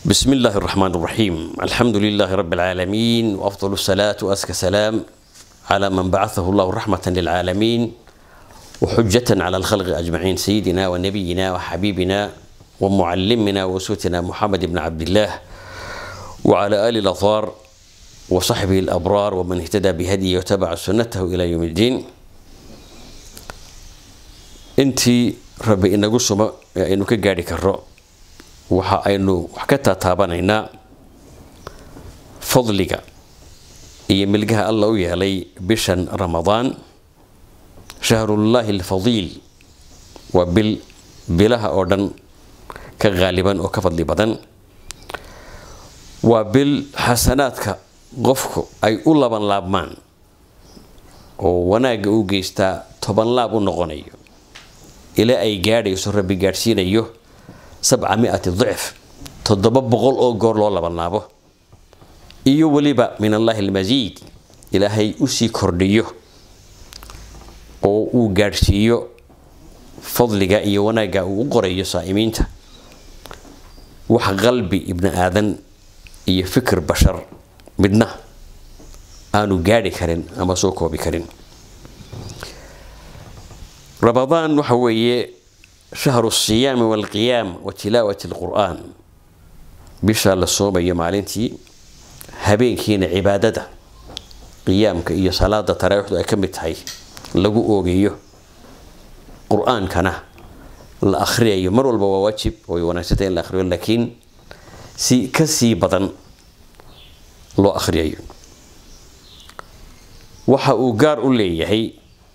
بسم الله الرحمن الرحيم الحمد لله رب العالمين وأفضل الصلاة وأزكى سلام على من بعثه الله رحمة للعالمين وحجة على الخلق أجمعين سيدنا ونبينا وحبيبنا ومعلمنا وأسوتنا محمد بن عبد الله وعلى آل الأطهار وصحبه الأبرار ومن اهتدى بهديه وتبع سنته إلى يوم الدين intii rabbi inagu sumo ee aynu ka gaadhi karo waxa aynu wax ka taataabanaynaa fadliga iyo milgaha alla u yeelay bishan ramadaan shahrullaahi alfadiil waa bil bilaha oo dhan ka qaaliban oo ka fadli badan waa bil xasanaadka qofku ay u laban laabmaan oo wanaagga u geystaa toban laab u noqonayo ilaa ay gaadhayso rabbi gaadhsiinayo sabca miati dicf toddoba boqol oo goor loo labanlaabo iyo weliba min allaahi almasiid ilaahay usii kordhiyo oo uu gaadhsiiyo fadliga iyo wanaagga uu u qorayo saa'imiinta wax qalbi ibni aadan iyo fikir bashar midna aanu gaadhi karin ama soo koobi karin ramadaan waxa weeye shahru siyaami walqiyaam wa tilaawati alqur'aan bisha la soomayo maalintii habeenkiina cibaadada qiyaamka iyo salaada taraawiixdu ay ka mid tahay lagu oogayo qur-aankana la akhriyayo mar walba waa waajib way wanaagsantay in la akhriyo laakiin si ka sii badan loo akhriyayo waxa uu gaar u leeyahay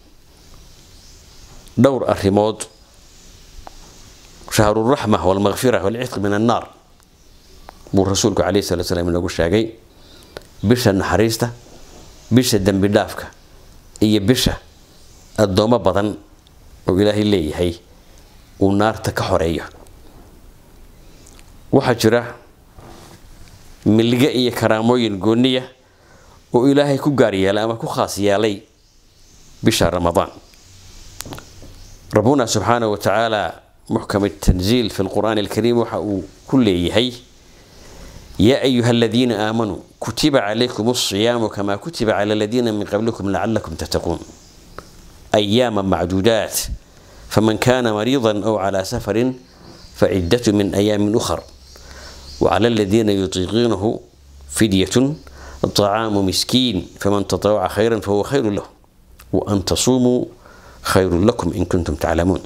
dhowr arrimood shahruraxma walmakfira walcidq min annaar buu rasuulku calayhi salatu slam inagu sheegay bisha naxariista bisha dembi dhaafka iyo bisha addoommo badan oo ilaahay leeyahay uu naarta ka xoreeyo waxaa jira milge iyo karaamooyin gooniya oo ilaahay ku gaar yeelay ama ku khaas yeelay bisha ramadaan ربنا سبحانه وتعالى محكم التنزيل في القرآن الكريم وحاو كل يهي يا أيها الذين آمنوا كتب عليكم الصيام كما كتب على الذين من قبلكم لعلكم تتقون أياما معدودات فمن كان مريضا أو على سفر فعدة من أيام أخر وعلى الذين يطيقونه فدية طعام مسكين فمن تطوع خيرا فهو خير له وأن تصوموا khayru lakum in kuntum taclamuun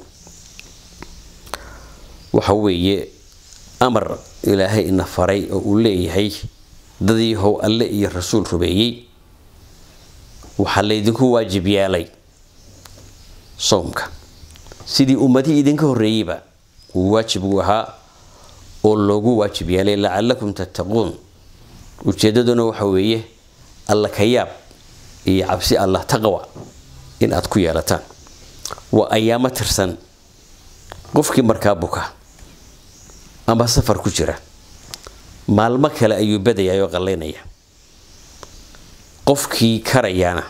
waxa weeye amar ilaahay ina faray oo uu leeyahay dadii how alle iyo rasuul rubeeyey waxaa laydinku waajib yeelay soomka sidii ummadihii idinka horreeyeyba uu waajib u ahaa oo loogu waajib yeelay lacalakum tattaquun ujeedaduna waxa weeye alla ka yaab iyo cabsi allah taqwa in aad ku yeelataan waa ayaamo tirsan qofkii markaa buka ama safar ku jira maalmo kale ayuu badaya oo qallaynaya qofkii karayaana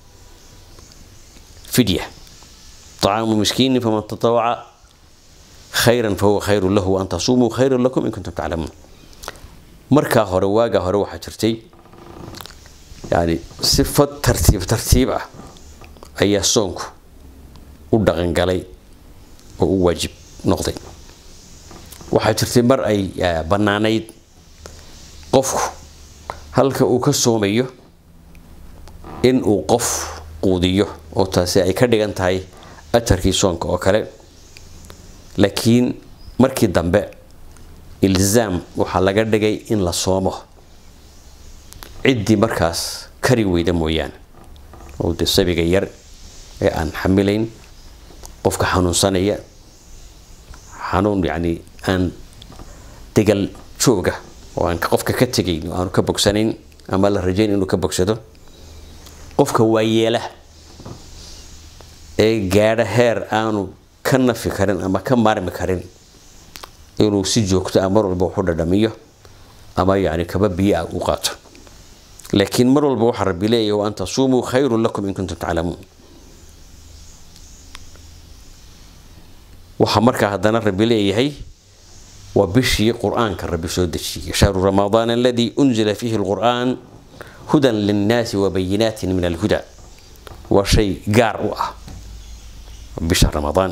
fidya طacaamu miskiini faman tatawaca khayran fahuwa khayru lahu waan tasuumuu khayran lakum in kuntum taclamuun markaa hore waagaa hore waxaa jirtay yani sifad tartiib tartiib ah ayaa soonku u dhaqangalay oo u waajib noqday waxaa jirtay mar ay bannaanayd qofku halka uu ka soomayo in uu qof quudiyo oo taasi ay ka dhigan tahay ajarkii soonka oo kale laakiin markii dambe ilzaam waxaa laga dhigay in la soomo ciddii markaas kari weyda mooyaane oo de sabiga yar ee aan xamilayn qofka xanuunsanaya xanuun yacni aan degal jooga oo aan qofka ka tegayn oo aanu ka bogsanayn ama la rajayn inuu ka bogsado qofka waayeela ee gaadha heer aanu ka nafi karin ama ka maarmi karin inuu si joogto ah mar walba waxu dhadhamiyo ama yacni kaba biyo ah u qaato laakiin mar walba waxaa rabbi leeyahy wa an tasuumuu khayrun lakum in kuntum taclamuun waxaa markaa haddana rabbi leeyahay waa bishii qur-aanka rabbi soo dejiyey shahru ramadaan aladii unzila fiihi lqur'aan hudan linnaasi wabayinaatin min alhuda waa shay gaar u ah bisha ramadaan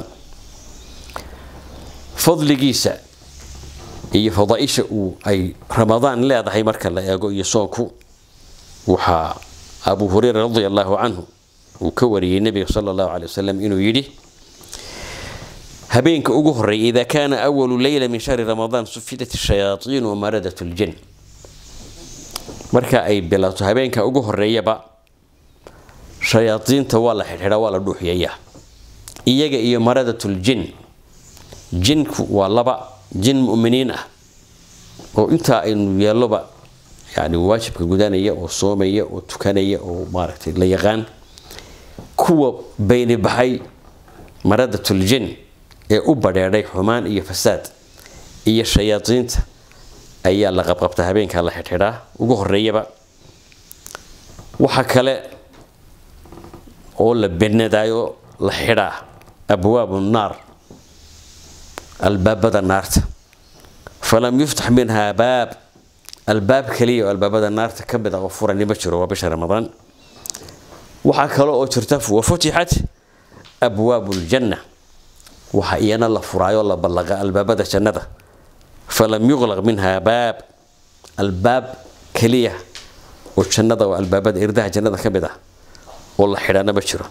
fadligiisa iyo fadaaisha uu ay ramadaan leedahay marka la eego iyo soonku waxaa abu hureyra radi allahu canhu uu ka wariyey nebiga sala allahu calay wasalam inuu yidhi habeenka ugu horeeya ida kaana awalu leyla min shahri ramadaan sufidat shayaaiin wamaradat ljin marka ay bilaato habeenka ugu horeeyaba shayaadiinta waa la xidhxidhaa waa la dhuuxiyayaa iyaga iyo maradatul-jin jinku waa laba jin mu'miniin ah oo intaa aynu yeelloba yani waajibka gudanaya oo soomaya oo tukanaya oo maaragtay la yaqaan kuwa bayni baxay maradatul-jin ee u badheedhay xumaan iyo fasaad iyo shayaadiinta ayaa la qabqabtaa habeenkaa la xidhxidhaa ugu horeeyaba waxa kale oo la benadaayo la xidhaa abwaabu naar albaabada naarta falam yuftax minhaa baab albaab kaliya oo albaabada naarta ka mid ah oo furani ma jiro waa bisha ramadaan waxaa kale oo jirta wafutixat abwaabu ljanna waxa iyana la furaayo la ballaqa albaabada jannada falam yuqlaq minhaa baab albaab kaliya oo jannada oo albaabada irdaha jannada ka mid ah oo la xidhaana ma jiro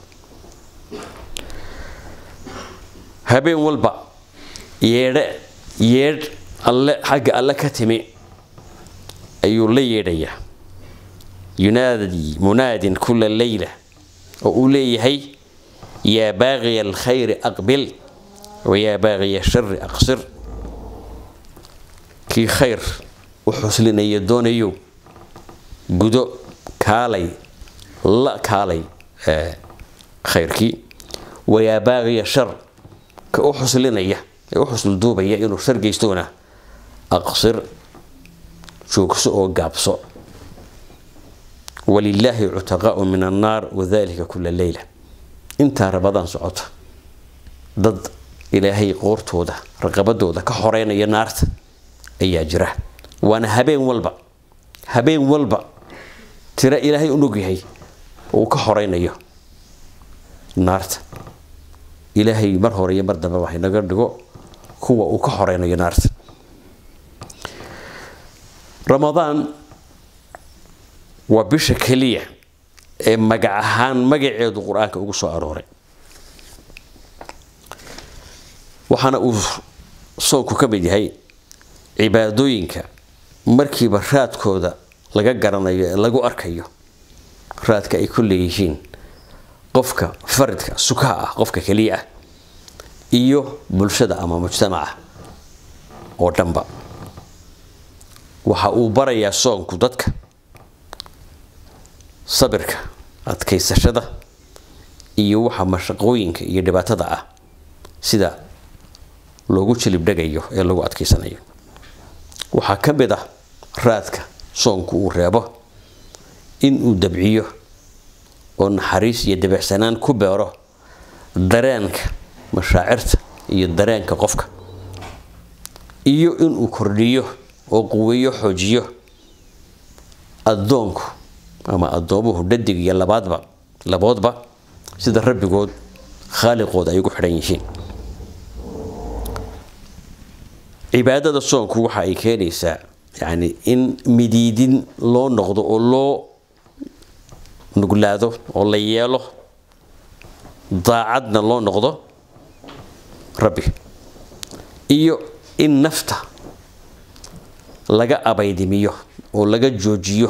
habeen walba yeedhe yeedh alle xagga alle ka timi ayuu la yeedhayaa yunaadi munaadin kula leyla oo uu leeyahay yaa baaqiya alkhayri aqbil wayaa baaqiya shari aqsir kii khayr u xuslinaya doonayo gudo kaalay la kaalay khayrkii wayaa baaqiya shar ka u xuslinaya ee u xuslduubaya inuu shar geystoona aqsir joogso oo gaabso walilaahi cutaqaau min annaar wadalika kula leyla intaa rabadaan socota dad ilaahay qoortooda raqabadooda ka horeynaya naarta ayaa jira waana habeen walba habeen walba tiro ilaahay u ogyahay uu ka horeynayo naarta ilaahay mar hore iyo mar dambe waxay naga dhigo kuwa uu ka horeynayo naarta ramadaan waa bisha keliya ee magac ahaan magaceedu qur-aanka ugu soo arooray waxaana uu soonku ka mid yahay cibaadooyinka markiiba raadkooda laga garanayo ee lagu arkayo raadka ay ku leeyihiin qofka faridka sukaha ah qofka keliya ah iyo bulshada ama mujtamaca oo dhanba waxa uu barayaa soonku dadka sabirka adkaysashada iyo waxa mashaqooyinka iyo dhibaatada ah sida loogu jilibdhegayo ee lagu adkaysanayo waxaa ka mid ah raadka soonku uu reebo in uu dabciyo oo naxariis iyo dabicsanaan ku beero dareenka mashaacirta iyo dareenka qofka iyo inuu kordhiyo oo quweeyo xoojiyo addoonku ama addoomuhu dhadig iyo labaadba laboodba sida rabbigood khaaliqooda ay ugu xidhan yihiin cibaadada soonku waxa ay keenaysaa yacni in midiidin loo noqdo oo loo nuglaado oo la yeelo daacadna loo noqdo rabbi iyo in nafta laga abaydimiyo oo laga joojiyo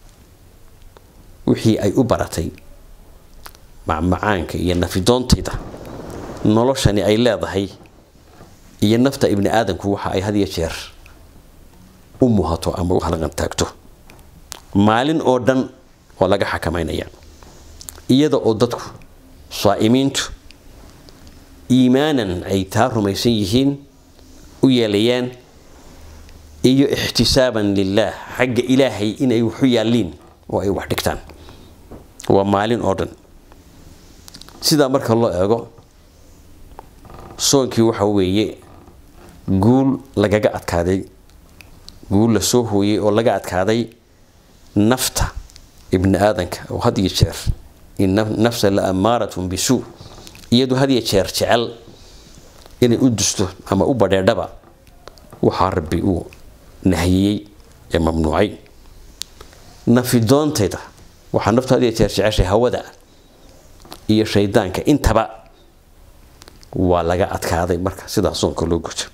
wixii ay u baratay macmacaanka iyo nafidoontayda noloshani ay leedahay iyo nafta ibni aadamku waxa ay had iyo jeer u muhato ama u halqan taagto maalin oo dhan oo laga xakamaynaya iyada oo dadku saa'imiintu iimaanan ay taa rumaysan yihiin u yeelayaan iyo ixtisaaban lilaah xagga ilaahay inay waxu yaalliin oo ay wax dhigtaan waa maalin oo dhan sidaa marka loo eego soonkii waxa weeye guul lagaga adkaaday guul la soo hooyey oo laga adkaaday nafta ibni aadanka oo had iyo jeer in nafsa la amaaratun bisuu iyadu had iyo jeer jecel inay u dusto ama u badheedhaba waxaa rabbi uu nahiyey ee mamnuucay nafidoontayda waxaa naftu had iyo jeer jeceshay hawada iyo shaydaanka intaba waa laga adkaaday marka sidaa soonka loo guto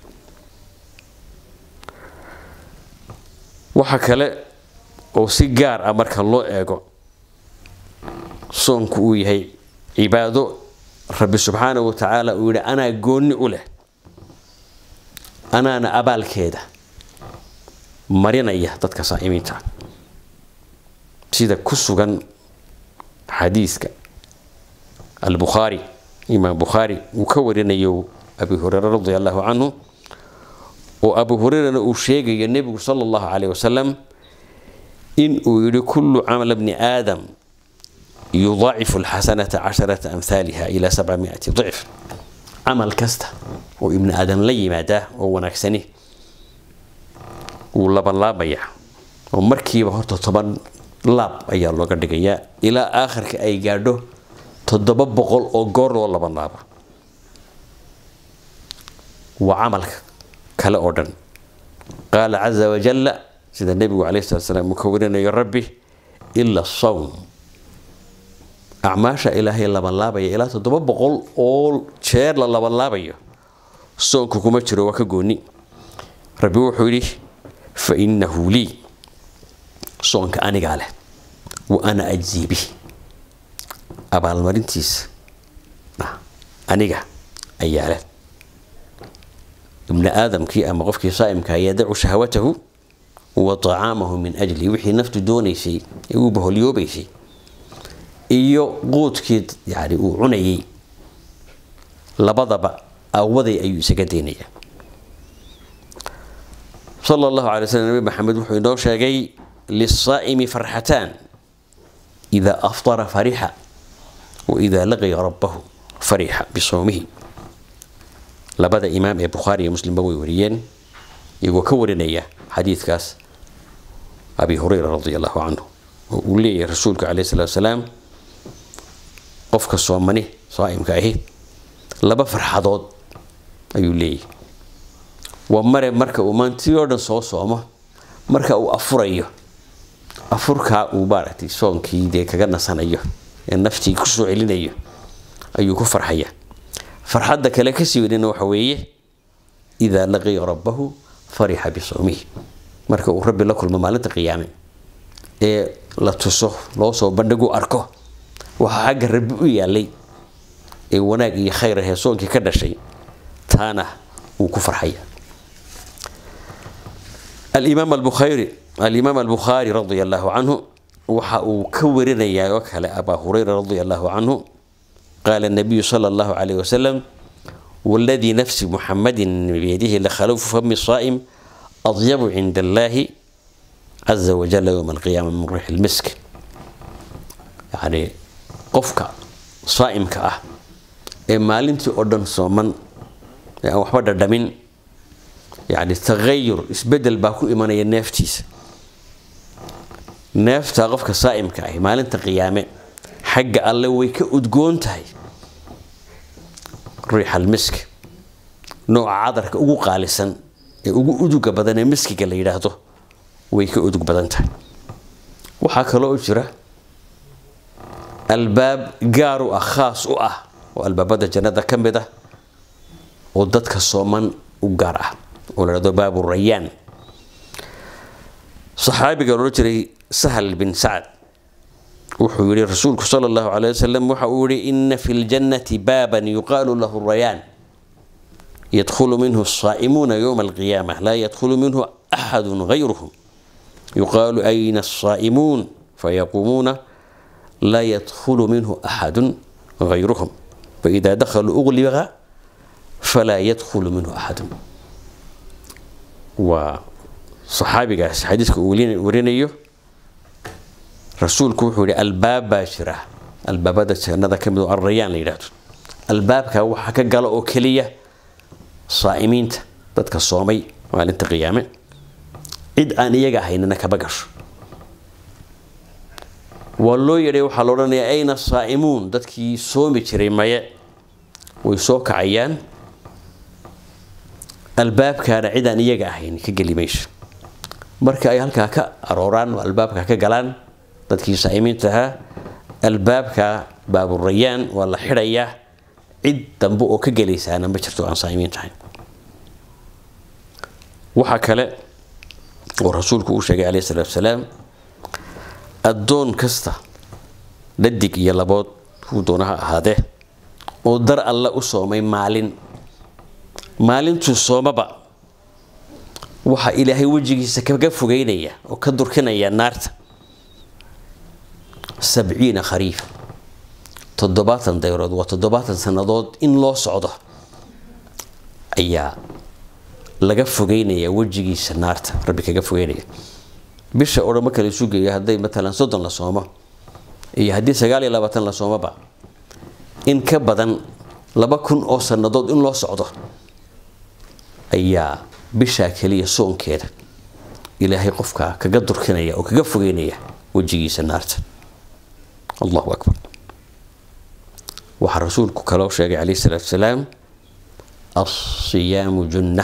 waxaa kale oo si gaar ah marka loo eego soonku uu yahay cibaado rabbi subxaanahu wa tacaala uu yidhi anaa goonni u leh anaana abaalkeeda marinaya dadka saa'imiinta sida ku sugan xadiiska albukhaari imaam bukhaari uu ka warinayo abi hureyre radi allahu canhu oo abu hureyrana uu sheegayo nebigu sala allahu caleyh wasalam in uu yidhi kullu camala bni aadam yudaacifu alxasanata casharata amhaaliha ilaa sabcamiati dicf camal kasta oo ibni aadam la yimaadaa oo wanaagsani wuu labanlaabayaa oo markiiba horta toban laab ayaa looga dhigayaa ilaa aakhirka ay gaadho toddoba boqol oo goor loo labanlaaba waa camalka kale oo dhan qaala caza wajalla sida nebigu caleyhi salatu salaam uu ka warinayo rabbi ila sawm acmaasha ilaahay labanlaabaya ilaa toddoba boqol oo jeer la labanlaabayo soonku kuma jiro waa ka gooni rabbi wuxuu yidhi fa innahu lii soonka anigaa leh wa ana ajzii bih abaalmarintiisa aniga ayaa leh ibni aadamkii ama qofkii saa'imka yadacu shahwatahu wa tacaamahu min ajli wixii naftu doonaysay ee uu baholyoobaysay iyo quudkii yani uu cunayay labadaba awaday ayuu isaga daynaya sala allahu alay slam nabi maxamed wuxuu inoo sheegay lisaa'imi farxataan idaa aftara farixa wa idaa laqiya rabbahu farixa bisowmihi labada imaam ee bukhaari iyo muslimba way wariyeen iyagoo ka warinaya xadiidkaas abi hureyra radi allahu canhu oo uu leeyahay rasuulku caleyh salatu salaam qofka soomani saa'imka ahi laba farxadood ayuu leeyahay waa mare marka uu maantii oo dhan soo soomo marka uu afurayo afurkaa uu maaragtay soonkii dee kaga nasanayo ee naftii kusoo celinayo ayuu ku farxaya farxadda kale kasii wadina waxa weeye idaa laqiya rabbahu farixa bisowmihi marka uu rabbi la kulmo maalinta qiyaame ee la tuso loo soo bandhigu arko waxaa xagga rabbi u yaalay ee wanaag iyo khayr ahee soonkii ka dhashay taana wuu ku farxaya alimaam albukhaari alimaam albukhaari radia allahu canhu waxa uu ka warinayaa oo kale abaa hureyra radia allahu canhu qaala nabiyu sala allahu calayh wasalam waladii nafsi muxamadin biyadihi lakhalufu fami saa'im adyabu cinda allaahi caza wajalla yowma alqiyaama min riixi lmisk yacni qofka saa'imka ah ee maalintii oo dhan sooman ee aan waxba dhadhamin yacni tagayur isbedel baa ku imanaya neeftiisa neeftaa qofka saa'imka ahi maalinta qiyaame xagga alle way ka udgoon tahay riixal misk nooca cadarka ugu qaalisan ee ugu uduga badan ee miskiga la yidhaahdo way ka udug badan tahay waxaa kaloo jira albaab gaar u ah khaas u ah oo albaabada jannada ka mid ah oo dadka sooman u gaar ah oo la dhahdo baabu rayaan saxaabiga loodhan jiray sahal bin sacad wuxuu yihi rasuulku sala allahu calay wasalam waxa uu yihi ina fi ljannati baaban yuqaalu lahu rayaan yadkhulu minhu asaa'imuuna yowma alqiyaama laa yadkhulu minhu axadu gayruhum yuqaalu ayna asaa'imuun fayaquumuuna laa yadkhulu minhu axadu gayruhum faida dakhaluu ugliqa falaa yadkhulu minhu axadun waa saxaabigaas xadiiska uu warinayo rasuulku wuxuu yihi albaab baa jira albaabada jannada ka mid oo alrayaan la yidhaahdo albaabka waxaa ka gala oo keliya saa'imiinta dadka soomay maalinta qiyaame cid aan iyaga ahaynina kama gasho waa loo yeedhay waxaa la odhanayaa ayna saa'imuun dadkii soomi jiray maye way soo kacayaan albaabkaana cid aan iyaga ahayn ka geli mayso marka ay halkaa ka arooraan oo albaabka ka galaan dadkii saa'imiinta ahaa albaabka baaburayaan waa la xidhayaa cid dambe oo ka gelaysaana ma jirto aan saa'imiin tahay waxaa kale oo rasuulku uu sheegay calayhi salaatu wasalaam addoon kasta dhadig iyo labood kuu doonaha ahaadee oo dar alle u soomay maalin maalintuu soomaba waxaa ilaahay wejigiisa kaga fogeynaya oo ka durkinaya naarta sabciina khariif toddobaatan dayrood waa toddobaatan sannadood in loo socdo ayaa laga fogeynaya wejigiisa naarta rabbi kaga fogeynaya bisha oo dhan ma kala isu geeyo hadday matalan soddon la soomo iyo haddii sagaal iyo labaatan la soomoba in ka badan laba kun oo sannadood in loo socdo ayaa bishaa keliya soonkeeda ilaahay qofka kaga durkinaya oo kaga fogeynaya wejigiisa naarta allahu akbar waxaa rasuulku kaloo sheegay calayhi salaatu wasalaam alsiyaamu junna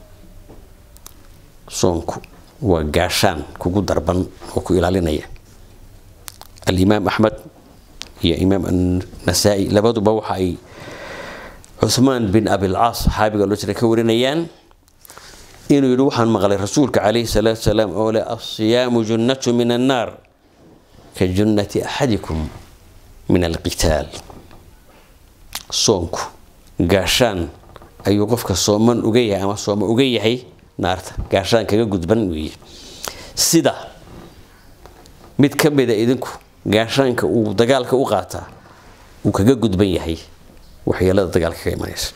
soonku waa gaashaan kugu darban oo ku ilaalinaya alimaam axmed iyo imaam annasaa-i labaduba waxa ay cuhmaan bin abilcaas saxaabiga loo jira ka warinayaan inuu yidhi waxaan maqlay rasuulka calayhi salaatu wasalaam oo leh alsiyaamu junnatu min annaar ka junnati axadikum min alqitaal soonku gaashaan ayuu qofka sooman uga yahay ama sooma uga yahay naarta gaashaan kaga gudban weeye sida mid ka mida idinku gaashaanka uu dagaalka u qaataa uu kaga gudban yahay waxyeelada dagaalka ka imanaysa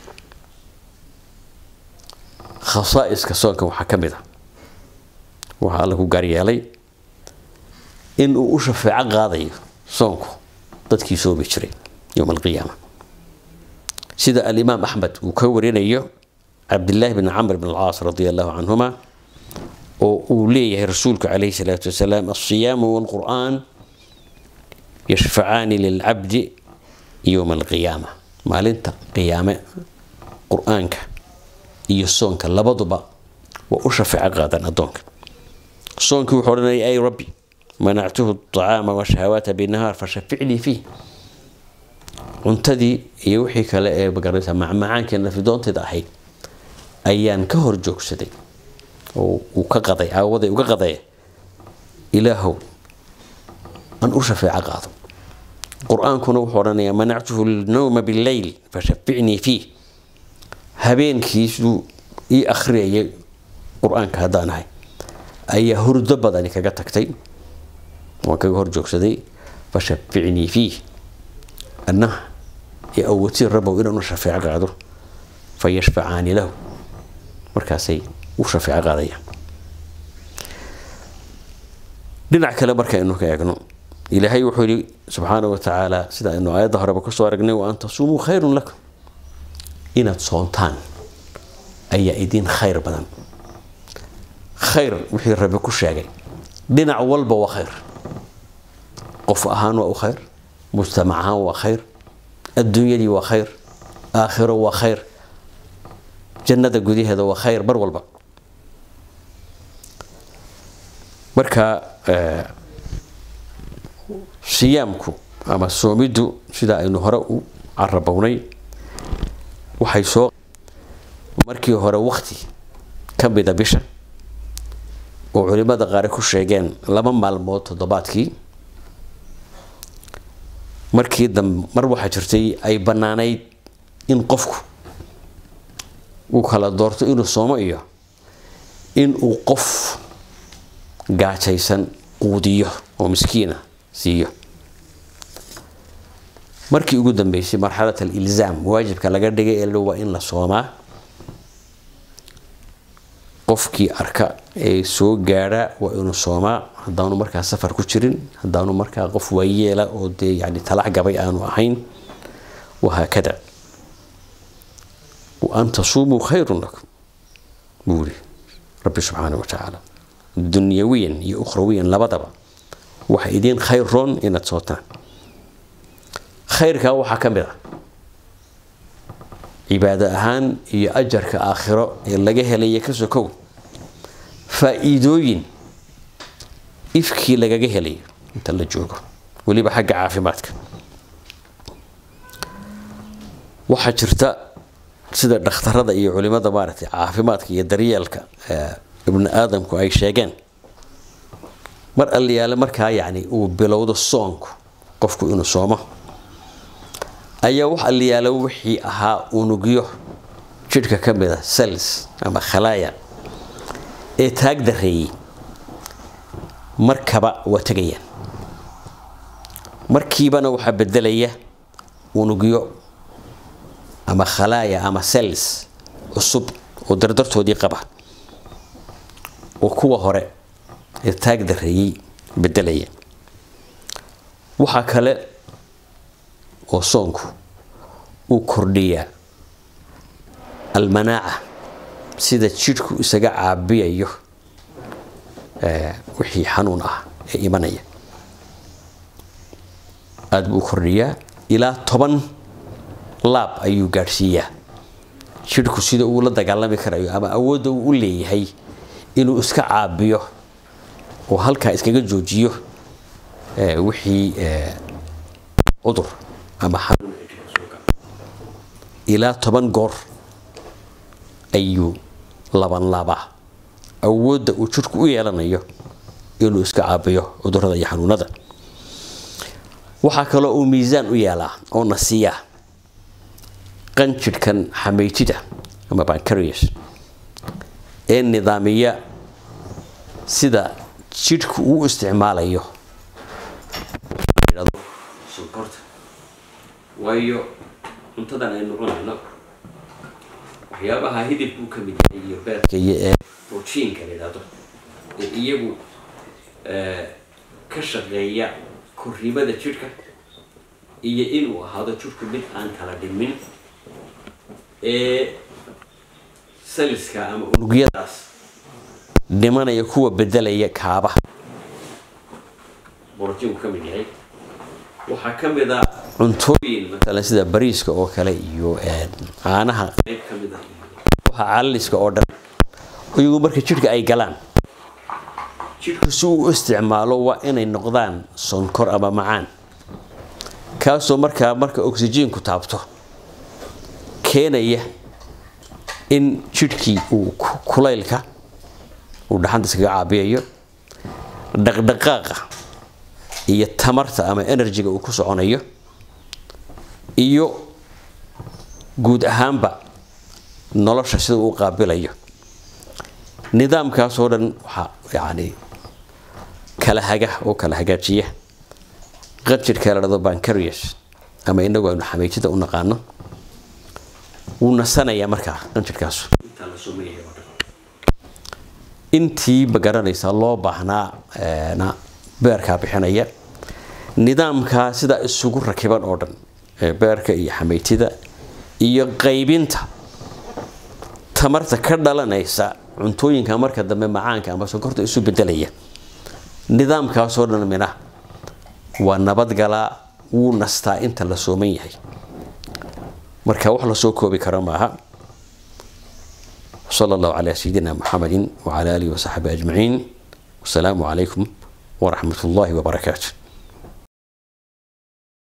khasaa'iska soonka waxaa ka mid a waxaa alla ku gaaryeelay in uu u shafeeco qaadayo soonku dadkii soomi jiray yowma alqiyaama sida alimaam axmed uu ka warinayo cabdillaahi bn camr bn alcaas radi allahu canhuma oo uu leeyahay rasuulku calayhi salaatu wasalaam alsiyaamu walqur'aan yashfacaani lilcabdi yowma alqiyaama maalinta qiyaame qur-aanka iyo soonka labaduba waa u shafeeco qaadaan addoonka soonkii wuxuu odhanaya ay rabbi manactuhu acaama washahawaata binahaar fashaficnii fiih cuntadii iyo wixii kale ee magaranaysa macmacaankii nafidoonteeda ahayd ayaan ka hor joogsaday oo uu ka qaday aawaday uga qadaya ilaahow aan u shafeeco qaado qur-aankuna wuxuu odhanayaa manactuhu lnowma billeyl fashaficnii fiih habeenkiisuu ii akhriyayay qur-aanka haddaan ahay ayaa hurdo badani kaga tagtay waan kaga hor joogsaday fashaficnii fiih annaha iyo awoodsiin rabow inaan u shafeeco qaado fa yashfacaani lahu markaasay u shafeeco qaadayaan dhinac kale markaaynu ka eegno ilaahay wuxuu yihi subxaana wa tacaala sida aynu aayadda horeba kusoo aragnay wa an tasuumuu khayrun lakum inaad soontaan ayaa idiin khayr badan khayr wixii rabbi ku sheegay dhinac walba waa khayr qof ahaan waa u khayr mujtamac ahaan waa khayr adduunyadii waa khayr aakhiro waa khayr jannada gudaheeda waa khayr bar walba marka siyaamku ama soomiddu sida aynu hore u carabownay waxay soo markii hore wakti ka mida bisha oo culimada qaari ku sheegeen laba maalmood toddobaadkii markii dambe mar waxaa jirtay ay bannaanayd in qofku uu kala doorto inuu soomo iyo in uu qof gaajaysan quudiyo oo miskiina siiyo markii ugu dambeysay marxalat alilzaam waajibka laga dhigay ee waa in la soomaa qofkii arka ee soo gaadha waa inuu soomaa haddaanu markaa safar ku jirin haddaanu markaa qof waayeela oo dee yani talax gabay aanu ahayn wahaakada wa an tasuumuu khayrun lakum buu yidhi rabbi subxaana wa tacaala dunyawiyan iyo ukhrawiyan labadaba waxa idiin khayr roon inaad sootaan khayrkaa waxaa ka mid ah cibaado ahaan iyo ajarka aakhiro ee laga helaya ka sokow faa-iidooyin ifkii lagaga helayo inta la joogo weliba xagga caafimaadka waxaa jirta sida dhakhtarada iyo culimada maaragtay caafimaadka iyo daryeelka ibni aadamku ay sheegeen mar alliyaale markaa yacni uu bilowdo soonku qofku inuu soomo ayaa wax alliyaale wixii ahaa unugyo jidhka ka mid a cells ama khalaaya ee taag dareeyey markaba waa tegayaan markiibana waxaa bedelaya unugyo ama khalaaya ama cells cusub oo dardartoodii qaba oo kuwa hore ee taag dareeyey bedelaya waxaa kale oo soonku uu kordhiyaa almanaaca sida jidhku isaga caabiyayo wixii xanuun ah ee imanaya aada buu u kordhiyaa ilaa toban laab ayuu gaadhsiiyaa jidhku sida uu la dagaalami karayo ama awoodda uu u leeyahay inuu iska caabiyo oo halkaa iskaga joojiyo wixii cudur ama xanuun ilaa toban goor ayuu laban laabaa awoodda uu jidhku u yeelanayo inuu iska caabiyo cudurada iyo xanuunada waxaa kaloo uu miisaan u yeelaa oo na siiyaa qanjidhkan xameytida ama bancarius ee nidaamiya sida jidhku uu isticmaalayo sonkorta waayo cuntadan aynu cunayno waxyaabaha hidibkuu ka mid yahay iyo beerka iyo ee rojiinka la yidhahdo ee iyagu ka shaqeeya korrimada jidhka iyo inuu ahaado jidhku mid aan kala dhimin ee saliska ama unugyadaas dhimanaya kuwa bedelaya kaaba borotiinku ka mid yahay waxaa ka mid a cuntooyin maalan sida bariiska oo kale iyo caanaha qayb ka mid ah waxa calaliska oo dhan iyagu marka jidhka ay galaan jidhku si uu u isticmaalo waa inay noqdaan sonkor ama macaan kaasoo markaa marka oksijiinku taabto keenaya in jidhkii uu kulaylka uu dhaxanta iskaga caabiyayo dhaqdhaqaaqa iyo tamarta ama enerjiga uu ku soconayo iyo guud ahaanba nolosha sida uu qaabilayo nidaamkaasoo dhan waxaa yacni kala haga oo kala hagaajiya qanjirhka la dhado bancarius ama inagu aynu xameytida u naqaano wuu nasanayaa markaa qanjirhkaasu intii ma garanaysaa loo baahnaa na beerkaa bixinaya nidaamkaa sidaa isugu rakiban oo dhan beerka iyo xameytida iyo qaybinta tamarta ka dhalanaysa cuntooyinka marka dambe macaanka ama sonkorta isu bedelaya nidaamkaasoo dhan mina waa nabadgalaa wuu nastaa inta la sooman yahay marka wax lasoo koobi karo maaha sala allahu calaa sayidina muxamedin wacala aalihi wasaxbi ajmaciin wasalaamu calaykum waraxmat ullahi wabarakaatu